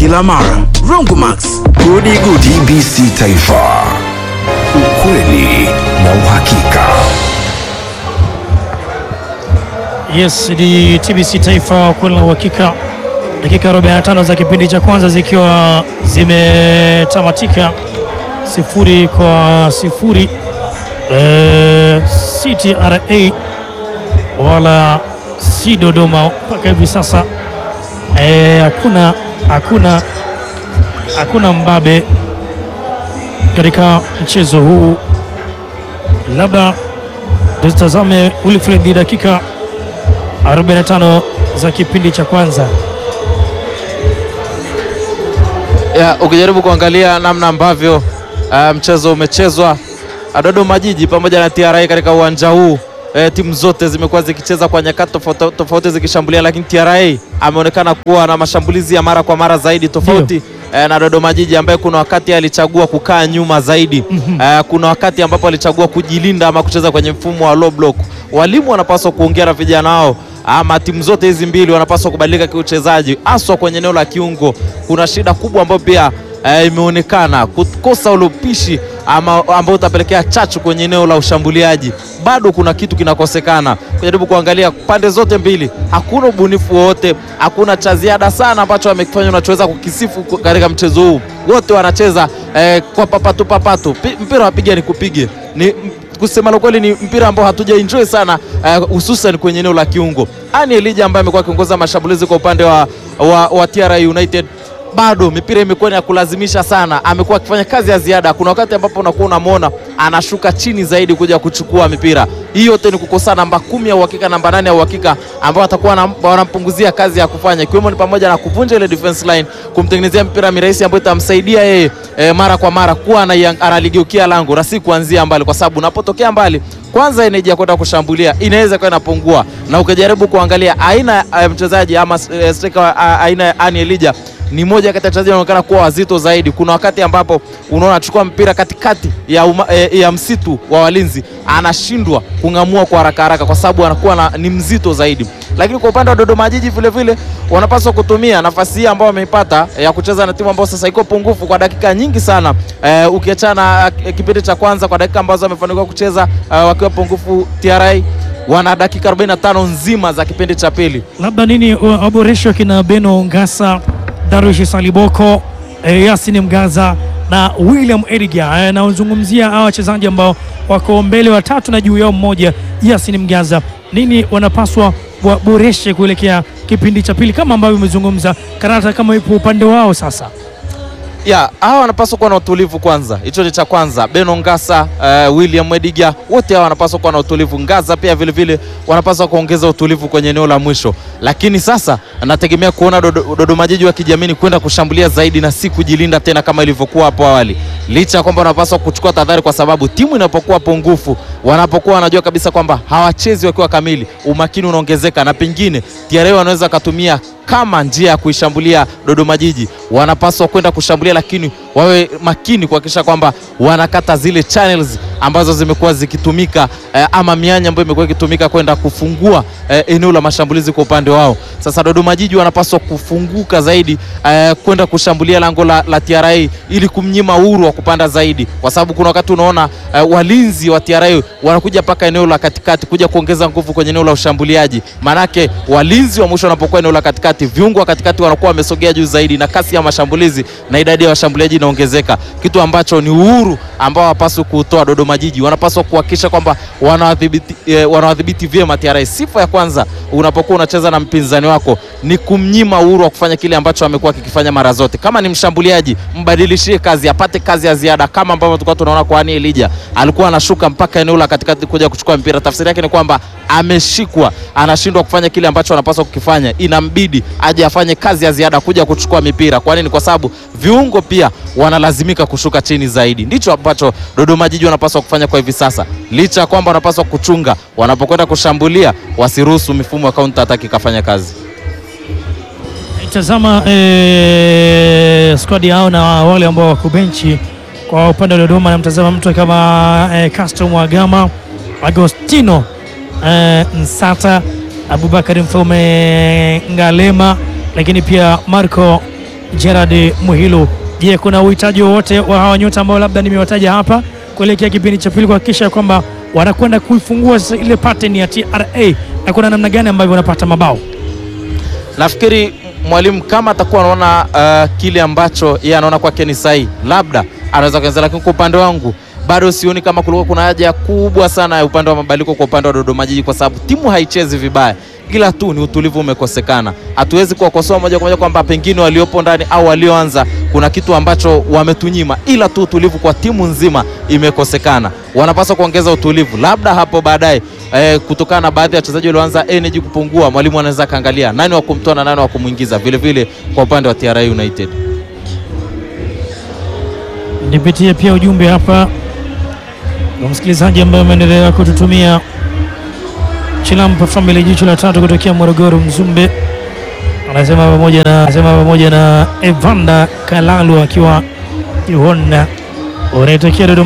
kila mara. Rongomax, Gudi Gudi TBC Taifa, ukweli na uhakika. Yes, ni TBC Taifa kweli na uhakika. Dakika 45 za kipindi cha kwanza zikiwa zimetamatika sifuri kwa sifuri. Eh, si TRA wala si Dodoma mpaka hivi sasa eh, hakuna hakuna hakuna mbabe katika mchezo huu, labda tutazame Wilfred dakika 45 za kipindi cha kwanza. ya, ukijaribu kuangalia namna ambavyo uh, mchezo umechezwa uh, Dodoma Jiji pamoja na TRA katika uwanja huu eh, timu zote zimekuwa zikicheza kwa nyakati tofauti tofauti zikishambulia, lakini TRA ameonekana kuwa na mashambulizi ya mara kwa mara zaidi tofauti eh, na Dodoma Jiji ambaye kuna wakati alichagua kukaa nyuma zaidi eh, kuna wakati ambapo alichagua kujilinda ama kucheza kwenye mfumo wa low block. Walimu wanapaswa kuongea na vijana wao ama timu zote hizi mbili wanapaswa kubadilika kiuchezaji, haswa kwenye eneo la kiungo. Kuna shida kubwa ambayo pia eh, imeonekana kukosa ule upishi ama ambao utapelekea chachu kwenye eneo la ushambuliaji. Bado kuna kitu kinakosekana. Kujaribu kuangalia pande zote mbili, hakuna ubunifu wowote, hakuna cha ziada sana ambacho amekifanya unachoweza kukisifu katika mchezo huu. Wote wanacheza eh, kwa papatu papatu, Pi- mpira wapiga ni kupige ni kusema la kweli ni mpira ambao hatuja enjoy sana hususan kwenye eneo la kiungo. Ani Elija ambaye amekuwa akiongoza mashambulizi kwa upande wa, wa, wa TRA United bado mipira imekuwa ni ya kulazimisha sana, amekuwa akifanya kazi ya ziada. Kuna wakati ambapo unakuwa unamwona anashuka chini zaidi kuja kuchukua mipira. Hii yote ni kukosa namba kumi ya uhakika, namba nane ya uhakika ambao atakuwa wanam- wanampunguzia kazi ya kufanya, ikiwemo ni pamoja na kuvunja ile defense line, kumtengenezea mpira mirahisi ambayo itamsaidia yeye e, mara kwa mara kuwa anaiang- analigeukia lango na si kuanzia mbali, kwa sababu unapotokea mbali kwanza energy ya kwenda kushambulia inaweza kuwa inapungua, na ukijaribu kuangalia aina ya mchezaji ama eh, striker wa- a- aina ya Ani Elija ni moja kati ya wachezaji wanaonekana kuwa wazito zaidi. Kuna wakati ambapo unaona achukua mpira katikati ya, uma, eh, ya msitu wa walinzi anashindwa kung'amua kwa haraka haraka kwa sababu anakuwa na, ni mzito zaidi. Lakini kwa upande wa Dodoma Jiji vile vile wanapaswa kutumia nafasi hii ambayo wameipata eh, ya kucheza na timu ambayo sasa iko pungufu kwa dakika nyingi sana eh, ukiachana eh, kipindi cha kwanza kwa dakika ambazo wamefanikiwa kucheza eh, wakiwa pungufu TRA wana dakika 45 nzima za kipindi cha pili. labda nini uh, waboreshwe kina Beno Ngasa, Darush Saliboko, eh, Yasin Mgaza na William Edgar eh, naozungumzia hawa wachezaji ambao wako mbele watatu na juu yao mmoja Yasin Mgaza, nini wanapaswa waboreshe kuelekea kipindi cha pili, kama ambavyo umezungumza karata kama ipo upande wao sasa. ya hawa wanapaswa kuwa na utulivu kwanza, hicho ni cha kwanza. Beno Ngasa, uh, William Ediga, wote hawa wanapaswa kuwa na utulivu. Ngaza pia vile vile wanapaswa kuongeza utulivu kwenye eneo la mwisho, lakini sasa nategemea kuona Dodo- Dodoma Jiji wakijiamini kwenda kushambulia zaidi na si kujilinda tena kama ilivyokuwa hapo awali, licha ya kwamba wanapaswa kuchukua tahadhari, kwa sababu timu inapokuwa pungufu, wanapokuwa wanajua kabisa kwamba hawachezi wakiwa kamili, umakini unaongezeka na pengine TRA wanaweza wakatumia kama njia ya kuishambulia Dodoma Jiji. Wanapaswa kwenda kushambulia, lakini wawe makini kuhakikisha kwamba wanakata zile channels ambazo zimekuwa zikitumika eh, ama mianya ambayo imekuwa ikitumika kwenda kufungua eh, eneo la mashambulizi kwa upande wao. Sasa Dodoma Jiji wanapaswa kufunguka zaidi eh, kwenda kushambulia lango la, la TRA ili kumnyima uhuru wa kupanda zaidi, kwa sababu kuna wakati unaona eh, walinzi wa TRA wanakuja mpaka eneo la katikati kuja kuongeza nguvu kwenye eneo la ushambuliaji. Maanake walinzi wa mwisho wanapokuwa eneo la katikati, viungo wa katikati wanakuwa wamesogea juu zaidi, na kasi ya mashambulizi na idadi ya washambuliaji inaongezeka, kitu ambacho ni uhuru ambao hawapaswi kuutoa Dodoma Jiji. Wanapaswa kuhakikisha kwamba wanawadhibiti eh, wanawadhibiti vyema TRA. Sifa ya kwanza unapokuwa unacheza na mpinzani wako ni kumnyima uhuru wa kufanya kile ambacho amekuwa akikifanya mara zote. Kama ni mshambuliaji, mbadilishie kazi, apate kazi ya ziada, kama ambavyo tulikuwa tunaona kwa Ani Elija, alikuwa anashuka mpaka eneo la katikati kuja kuchukua mpira. Tafsiri yake ni kwamba ameshikwa, anashindwa kufanya kile ambacho anapaswa kukifanya, inambidi aje afanye kazi ya ziada kuja kuchukua mipira. Kwa nini? Kwa sababu viungo pia wanalazimika kushuka chini zaidi. Ndicho ambacho Dodoma Jiji wanapaswa kufanya kwa hivi sasa, licha ya kwamba wanapaswa kuchunga wanapokwenda kushambulia, wasiruhusu mifumo ya counter attack ikafanya kazi. Tazama eh, squad yao na wale ambao wako benchi kwa upande wa Dodoma, namtazama mtu kama eh, Castro Mwagama, Agostino eh, Nsata, Abubakar Mfaume Ngalema, lakini pia Marco Gerard Muhilu. Je, kuna uhitaji wowote wa hawa nyota ambao labda nimewataja hapa kuelekea kipindi cha pili kuhakikisha kwamba wanakwenda kuifungua sasa ile pattern ya TRA na kuna namna gani ambavyo wanapata mabao? Nafikiri mwalimu kama atakuwa anaona uh, kile ambacho yeye anaona kwake ni sahihi, labda anaweza kuanza, lakini kwa upande wangu bado sioni kama kulikuwa kuna haja kubwa sana ya upande wa mabadiliko kwa upande wa Dodoma Jiji, kwa sababu timu haichezi vibaya, ila tu ni utulivu umekosekana. Hatuwezi kuwakosoa moja kwa moja kwamba pengine waliopo ndani au walioanza kuna kitu ambacho wametunyima, ila tu utulivu kwa timu nzima imekosekana. Wanapaswa kuongeza utulivu, labda hapo baadaye eh, kutokana na baadhi ya wachezaji walioanza energy kupungua, mwalimu anaweza akaangalia nani wa kumtoa na nani wa kumwingiza. Vile vile kwa upande wa TRA United Nipitie pia ujumbe hapa wa msikilizaji ambaye ameendelea kututumia. Chilampa Family jicho la tatu kutokea Morogoro Mzumbe anasema pamoja na anasema pamoja na Evanda Kalalu akiwa Ihonda unaitokea Dodoma